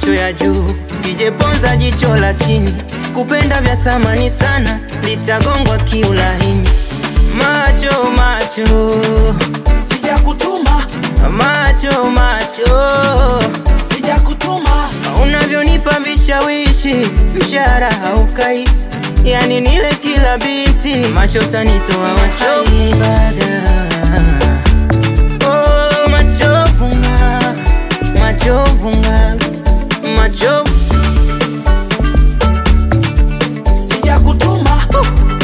macho ya juu, sijeponza jicho la chini. Kupenda vya thamani sana, litagongwa kiulaini. Macho macho sijakutuma macho macho, sijakutuma unavyonipa vishawishi, mshahara haukai, yani nile kila binti, macho tanitoa wachovu Oh, machovu nga, machovu nga, machovu sijakutuma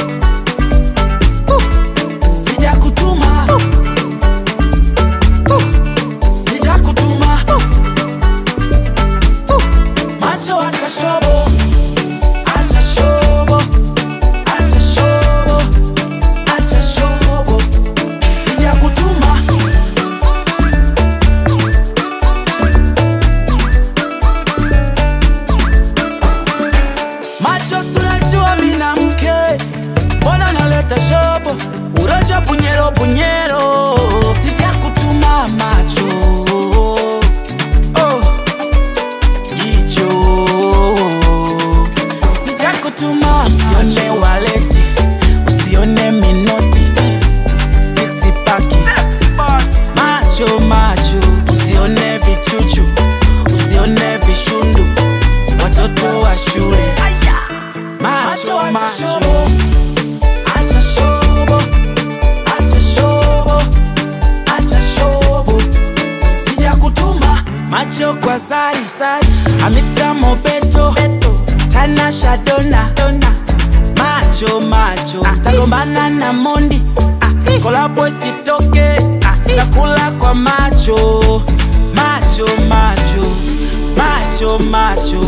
sijakutuma sijakutuma macho acha shobo acha shobo acha shobo acha shobo sijakutuma macho surajua mina mke mbona naleta shobo uroja bunyero bunyero sijakutuma macho oh. jicho sijakutuma usione waleti usione minoti siksi paki macho macho usione vichuchu usione vishundu watoto wa shule macho macho acha shobo acha shobo acha shobo sijakutuma macho kwa zari hamisa mobeto tana shadona macho macho tagombana na mondi kolabo isitoke takula kwa macho macho macho macho macho